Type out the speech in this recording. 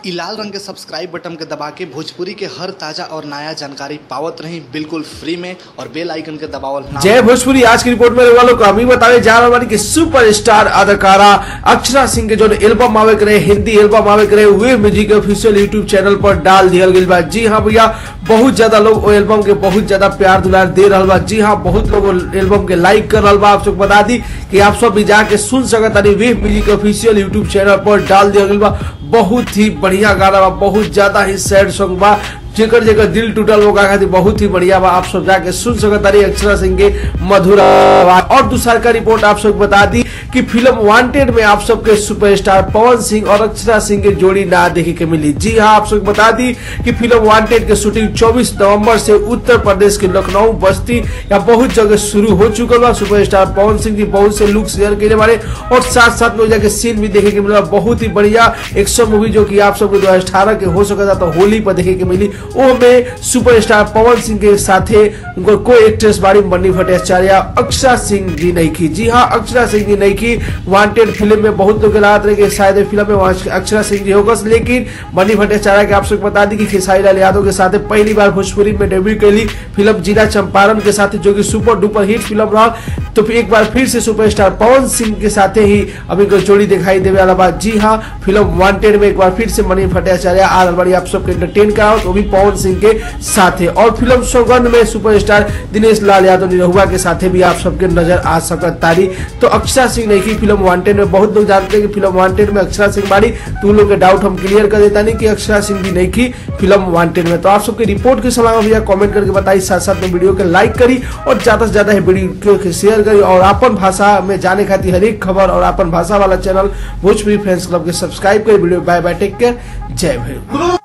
इ लाल रंग के सब्सक्राइब बटन के दबा के भोजपुरी के हर ताजा और नया जानकारी पावत रही बिल्कुल फ्री में और बेल आइकन के दबावल ना जय भोजपुरी आज की रिपोर्ट में वालों को हम ही बतावे जा रहा बानी कि सुपर स्टार अदाकारा अक्षरा सिंह के जो एल्बम आवे करे हिंदी एल्बम आवे करे वे म्यूजिक ऑफिशियल यूट्यूब चैनल पर डाल दिया गई बा जी हाँ भैया बहुत ज्यादा लोग वो एल्बम के बहुत ज्यादा प्यार दुलार दे रहा बा जी हाँ बहुत लोग वो एल्बम के लाइक कर रहा बा आप सब बता दी कि आप सब भी जाके सुन सकत तानी वे म्यूजिक ऑफिशियल यूट्यूब चैनल पर डाल दिया गई बा बहुत ही बढ़िया गाना बा बहुत ज्यादा ही सैड सॉन्ग बा जेकर जेकर दिल टूटल वो खातिर बहुत ही बढ़िया बा आप सब जाके सुन सकत तारी अक्षरा सिंह के मधुर आवाज और दूसरा का रिपोर्ट आप सब बता दी कि फिल्म वांटेड में आप सबके सुपरस्टार पवन सिंह और अक्षरा सिंह की जोड़ी ना देखे के मिली जी हाँ आप सब बता दी कि फिल्म वांटेड के शूटिंग 24 नवंबर से उत्तर प्रदेश के लखनऊ बस्ती या बहुत जगह शुरू हो चुकल बा सुपरस्टार पवन सिंह जी बहुत से लुक शेयर करे बारे और साथ साथ में जाके सीन भी देखे के मिला बहुत ही बढ़िया एक्शन मूवी जो कि आप सबके दो हजार के हो सकता तो होली पर देखे के मिली वो में सुपरस्टार पवन सिंह के साथे उनको को एक्ट्रेस बारी बन्नी भट्टाचार्य अक्षरा सिंह जी नहीं की जी हाँ अक्षरा सिंह जी नहीं की वांटेड फिल्म में बहुत लोग रात रहे कि शायद ये फिल्म में वहाँ अक्षरा सिंह जी होगा लेकिन बन्नी भट्टाचार्य के आप सबको बता दी कि खेसारी लाल यादव के साथ पहली बार भोजपुरी में डेब्यू कैली फिल्म जिला चंपारण के साथ जो कि सुपर डुपर हिट फिल्म रहा तो फिर एक बार फिर से सुपरस्टार पवन सिंह के साथ ही अभी को जोड़ी दिखाई देवे वाला बात जी हाँ फिल्म वांटेड में एक बार फिर से मनी भट्टाचार्य आ रहल बाड़ी आप सबके एंटरटेन कराओ वो भी पवन सिंह के साथ और फिल्म सौगंध में सुपरस्टार दिनेश लाल यादव निरहुआ के साथ भी आप सबके नजर आ सकत तारी तो अक्षरा सिंह नहीं की फिल्म वांटेड में बहुत लोग जानते हैं कि फिल्म वांटेड में अक्षरा सिंह बाड़ी तो उन लोग के डाउट हम क्लियर कर देता नहीं कि अक्षरा सिंह भी नहीं की फिल्म वांटेड में तो आप सबके रिपोर्ट के समय भैया कमेंट करके बताई साथ साथ में वीडियो के लाइक करी और ज्यादा से ज्यादा वीडियो के शेयर करी और अपन भाषा में जाने खातिर हर एक खबर और अपन भाषा वाला चैनल भोजपुरी फ्रेंड्स क्लब के सब्सक्राइब करी video bye bye take care जय भैरव